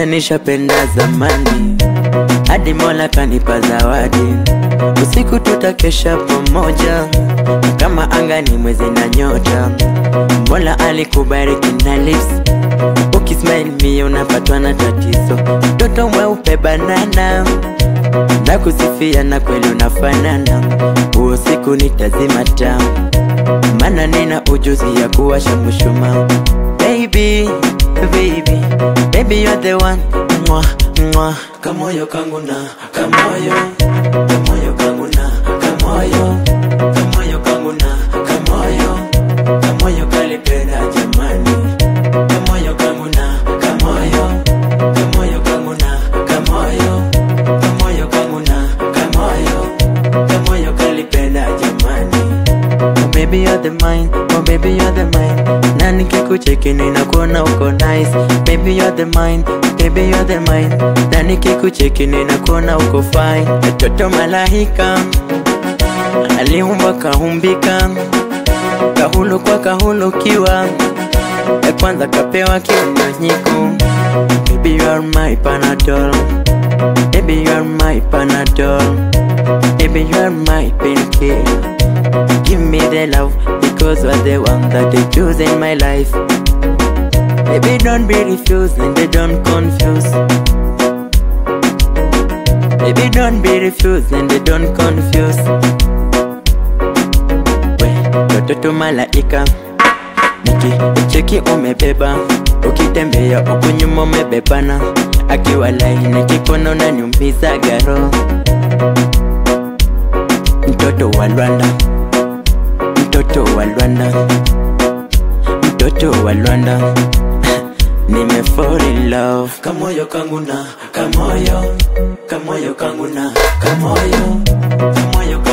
vile nishapenda zamani, hadi Mola kanipa zawadi. Usiku tutakesha pamoja, kama anga ni mwezi na nyota. Mola alikubariki na lips, ukismile mie unapatwa na tatizo. Mtoto mweupe banana, nakusifia na kweli unafanana. Huo siku nitazima taa, maana nina ujuzi ya kuwasha mshumaa. Baby, baby, baby you're the one mwa, mwa. Kamoyo kangu na kamoyo, kamoyo kangu na kamoyo, kamoyo kangu na kamoyo, kamoyo kalipenda jamani, kamoyo kangu na kamoyo, kamoyo kangu na kamoyo, kamoyo kangu na kamoyo, kamoyo kalipenda jamani. Oh baby you're the mine, oh baby you're the mine Na nikikucheki ninakuona uko nice Baby you're the mine, baby you're the mine Na nikikucheki ninakuona uko fine Mtoto malaika Aliumba kaumbika Kahulu kwa kahulukiwa Ya kwanza kapewa kinyonyiku Baby you are my panadol Baby you are my panadol Baby you are my painkiller Give me the love because you're the one that they choose in my life. Baby, don't be refused and they don't confuse. Baby, don't be refused and they don't confuse. We, watoto malaika, nikicheki umebeba, ukitembea huku nyuma umebebana, akiwa laini kikono unaniumiza garo, mtoto wa Rwanda mtoto wa Rwanda, mtoto wa Rwanda nime fall in love. Kamoyo kangu na kamoyo, kamoyo kangu na kamoyo, kamoyo kangu